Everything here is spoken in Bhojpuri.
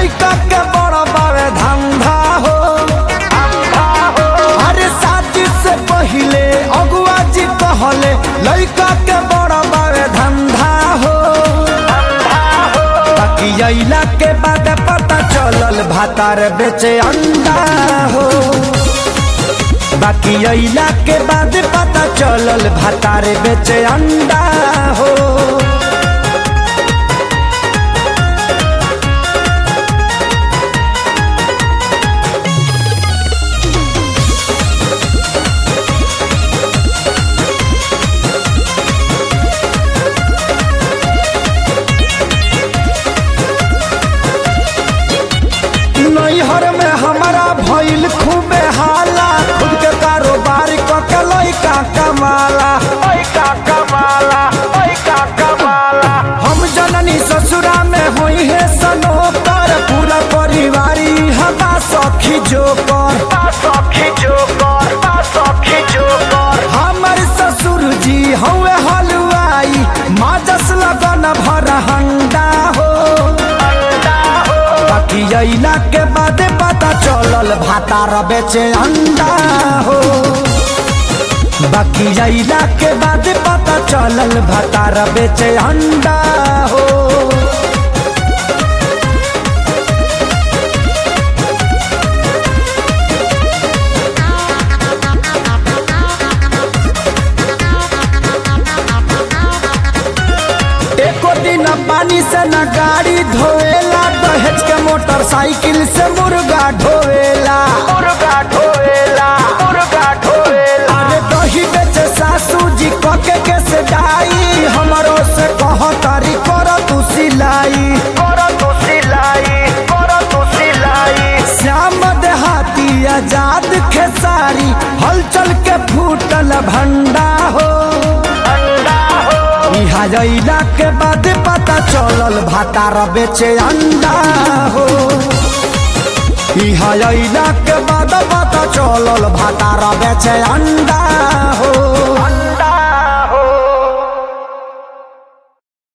लइका के बड़ा बावे धंधा हो अरे शादी से पहिले अगुआ जी कहले लइका के बड़ा बावे धंधा हो बाकी अइला के बाद पता चलल भातार बेचे अंडा हो बाकी अइला के बाद पता चलल भातार बेचे अंडा हो नैहर में हमारा भइल खूबे हाला खुद के कारोबार क के लइका कमाला लइका कमाला लइका कमाला हम जननी ससुरा में होई है सनोकर पूरा परिवारी हमा सखी जोकर सखी जोकर सखी जोकर हमर ससुर जी हवे हलवाई माजस लगन भर हंडा हो बाकी अइला के बाद पता चलल भातार बेचे अंडा हो बाकी अइला के बाद पता चलल भातार बेचे अंडा हो एको दिन पानी से न गाड़ी धोएला दहेज के मोटरसाइकिल से मुर्गा ढोएला मुर्गा ढोएला मुर्गा ढोएला अरे दही बेचे सासू जी कके के से डाई हमरो से कह तारी कर तू सिलाई कर तू सिलाई कर तू सिलाई श्याम देहाती आजाद खेसारी हलचल के फूटल भंडा हो इहा जइला के बाद पता चलल भातार बेचे अंडा हो इहा जइला के बाद पता चलल भातार बेचे अंडा हो